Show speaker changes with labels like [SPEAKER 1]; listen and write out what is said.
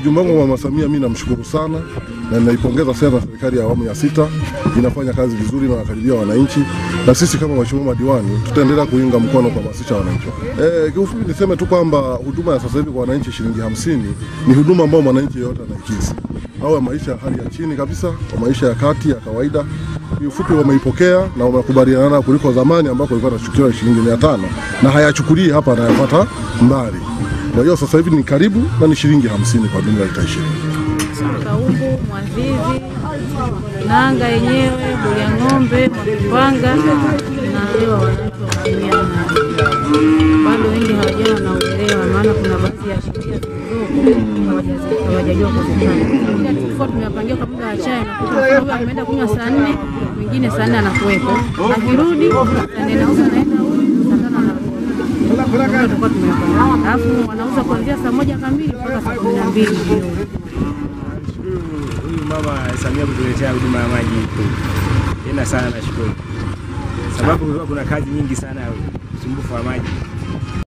[SPEAKER 1] Ujumbe wangu wa Mama Samia, mimi namshukuru sana na ninaipongeza sana serikali ya awamu ya sita, inafanya kazi vizuri na wakaribia wananchi, na sisi kama waheshimiwa madiwani tutaendelea kuunga mkono kuhamasisha wananchi. Eh, kiufupi niseme tu kwamba huduma ya sasa hivi kwa wananchi shilingi hamsini ni huduma ambayo mwananchi yeyote anaikizi, au maisha ya hali ya chini kabisa, kwa maisha ya kati ya kawaida kiufupi wameipokea na wamekubaliana kuliko zamani ambako ilikuwa inachukuliwa shilingi mia tano na hayachukulii hapa anayapata mbali. Kwa hiyo sasa hivi ni karibu na ni shilingi hamsini kwa jumla lita ishirini.
[SPEAKER 2] Kaumbu, Mwazizi, Nanga yenyewe, Bulia ng'ombe, Mwakipanga na leo wananchi wanatumia maji. Bado wengi hawajawa na uelewa, maana kuna baadhi ya sheria zilizopo hawajazi- hawajajua kuzifanya. Tulikuwa tumewapangia kwa muda wa chai, nakuta mfano huyu ameenda kunywa saa nne, mwingine saa nne anakuwepo, akirudi saa nne na huyu anaenda huyu, saa tano anarudi. Ndio tulikuwa tumewapanga. Alafu wanauza kuanzia saa moja kamili mpaka saa kumi na mbili jioni.
[SPEAKER 3] Huyu mama Samia kutuletea huduma ya maji tena sana, nashukuru sababu kulikuwa kuna kazi nyingi sana ya usumbufu wa maji